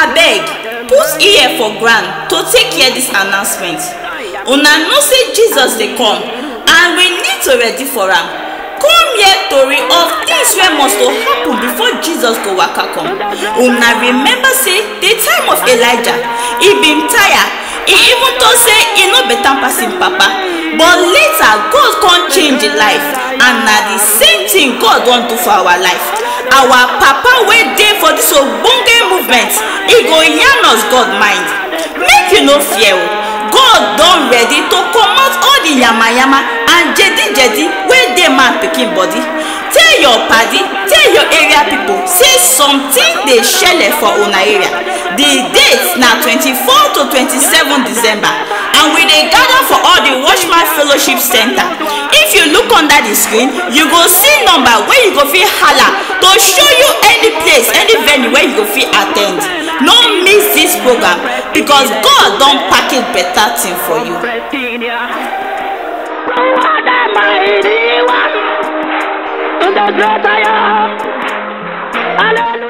abeg put ear for ground to take hear dis announcement una know say jesus dey come and we need to ready for am come hear tori of things wey must to happen before jesus go waka come una remember say the time of elijah e bin tire e even though say e no better pass im papa but later god come change im life and na the same thing god wan do for our life our papa wey dey for dis ogbonge movement e go yarn us god mind make you no fear o god don ready to comot all the yamayama and jedi-jedi wey dey man pikin body tell your padi tell your area pipo say something dey shele for una area the date na twenty-four to twenty-seven december and we dey gather for all the watchman fellowship center if you look under the screen you go see number wey you go fit hala to show you any place any venue wey you go fit at ten d no miss dis program because god don package better thing for you. Hallelujah.